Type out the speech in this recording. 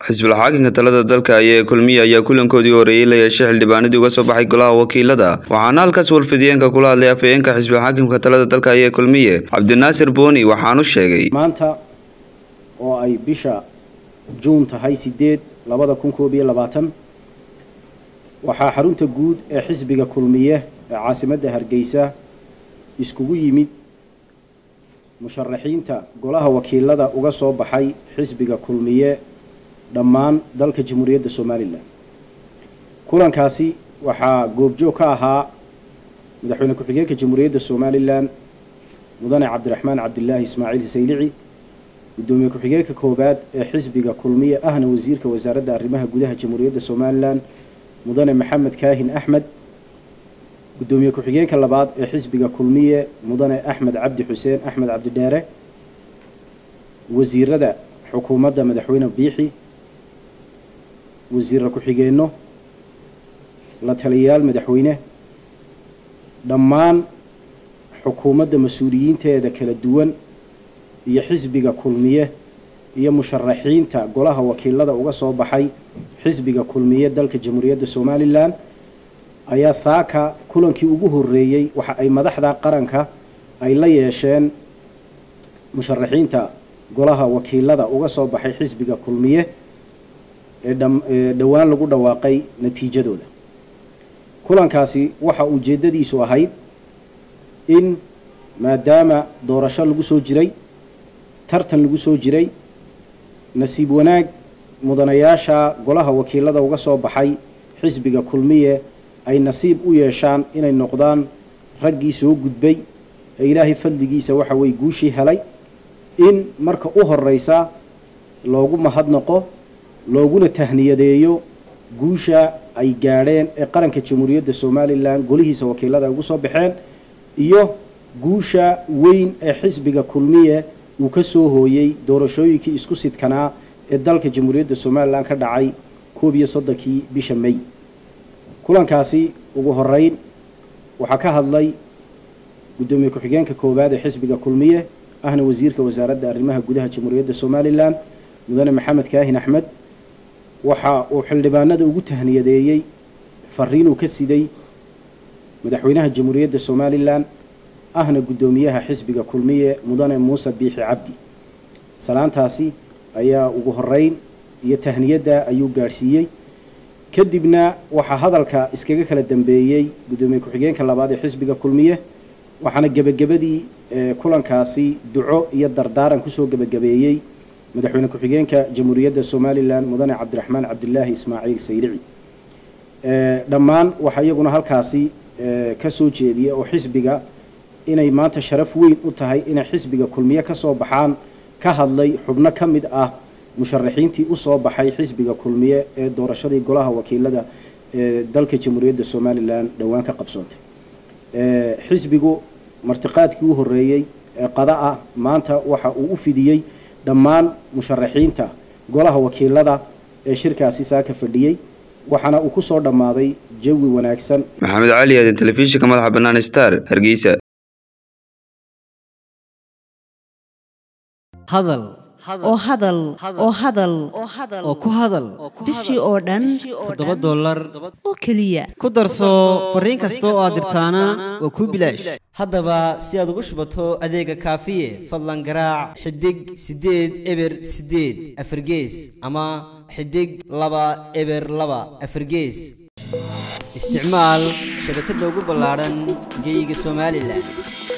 xisbul xaakinka talada dalka ayaa kulmiye ayaa kulankoodii horeeyey la yeeshay xildhibaanadii uga soo baxay golaha wakiilada waxaana halkaas warfidiyeenka kula hadlay afhayeenka xisbul xaakimka talada dalka ayaa kulmiye cabdinaasir booni waxaanu sheegay maanta oo ay bisha juun tahay sideed labada kun koob iyo labaatan waxaa xarunta guud ee xisbiga kulmiye ee caasimadda hargeysa iskugu yimid musharaxiinta golaha wakiilada uga soo baxay xisbiga kulmiye dhammaan dalka jamhuuriyadda somalilan kulankaasi waxaa goobjoog ka ahaa madaxweyne ku-xigeenka jamhuuriyadda somalilan mudane cabdiraxmaan cabdilaahi ismaaciil saylici gudoomiye ku-xigeenka koowaad ee xisbiga kulmiye ahna wasiirka wasaaradda arrimaha gudaha jamhuuriyadda somalilan mudane maxamed kaahin axmed gudoomiye ku-xigeenka labaad ee xisbiga kulmiye mudane axmed cabdi xuseen axmed cabdidheere wasiirada xukuumadda madaxweyne biixi wasiira ku-xigeenno la taliyayaal madaxweyne dhammaan xukuumadda mas-uuliyiinteeda kala duwan iyo xisbiga kulmiye iyo musharaxiinta golaha wakiilada uga soo baxay xisbiga kulmiye dalka jamhuuriyadda somalilan ayaa saaka kulankii ugu horeeyey waxa ay madaxda qaranka ay la yeesheen musharaxiinta golaha wakiilada uga soo baxay xisbiga kulmiye ee dhowaan lagu dhawaaqay natiijadooda kulankaasi waxa ujeeddadiisu ahayd in maadaama doorasho lagu soo jiray tartan lagu soo jiray nasiib wanaag mudanayaasha golaha wakiilada uga soo baxay xisbiga kulmiye ay nasiib u yeeshaan inay noqdaan raggii soo gudbay ee ilaahay fadligiisa waxa weye guushii helay in marka u horeysa loogu mahadnaqo looguna tahniyadeeyo guusha ay gaadheen ee qaranka jamhuuriyadda somalilan golihiisa wakiilada ay ugu soo baxeen iyo guusha weyn ee xisbiga kulmiye uu ka soo hooyey doorashooyinkii isku sidkanaa ee dalka jamhuuriyadda somalilan ka dhacay koob iyo soddonkii bisha may kulankaasi ugu horeyn waxaa ka hadlay guddoomiye ku-xigeenka koowaad ee xisbiga kulmiye ahna wasiirka wasaaradda arrimaha gudaha jamhuuriyadda somalilan mudane maxamed kaahin axmed waxa uu xildhibaanada ugu tahniyadeeyey fariinuu ka siday madaxweynaha jamhuuriyadda somalilan ahna guddoomiyaha xisbiga kulmiye mudane muuse biixi cabdi salaantaasi ayaa ugu horeyn iyo tahniyadda ayuu gaadhsiiyey kadibna waxaa hadalka iskaga kala dambeeyey guddoomiye ku-xigeenka labaad ee xisbiga kulmiye waxaana gebagabadii kulankaasi duco iyo dardaaran kusoo gebagabeeyey madaxweyne ku-xigeenka jamhuuriyadda somalilan mudane cabdiraxmaan cabdilaahi ismaaciil saylici dhammaan waxaa iyaguna halkaasi ka soo jeediya oo xisbiga inay maanta sharaf weyn u tahay inay xisbiga kulmiye ka soo baxaan ka hadlay xubno ka mid ah musharaxiintii usoo baxay xisbiga kulmiye ee doorashadii golaha wakiilada ee dalka jamhuuriyadda somalilan dhowaan ka qabsoontay xisbigu martiqaadkii u horeeyey ee qada ah maanta waxa uu u fidiyey dhammaan musharaxiinta golaha wakiilada ee shirkaasi saaka fadhiyey waxaana uu ku soo dhammaaday jawi wanaagsan maxamed cali aadan telefishinka madaxa bannaan star hargeysa hadal oo hadal oo hadal oo ku hadal bishii oo dhan toddoba dollar oo keliya ku darso fariin kasta oo aad dirtaana waa kuu bilaash haddaba si aad ugu shubato adeega kaafiye fadlan garaac xidig siddeed eber siddeed afargees ama xidig laba eber laba afargees isticmaal shabakadda ugu ballaadhan geyga somalilan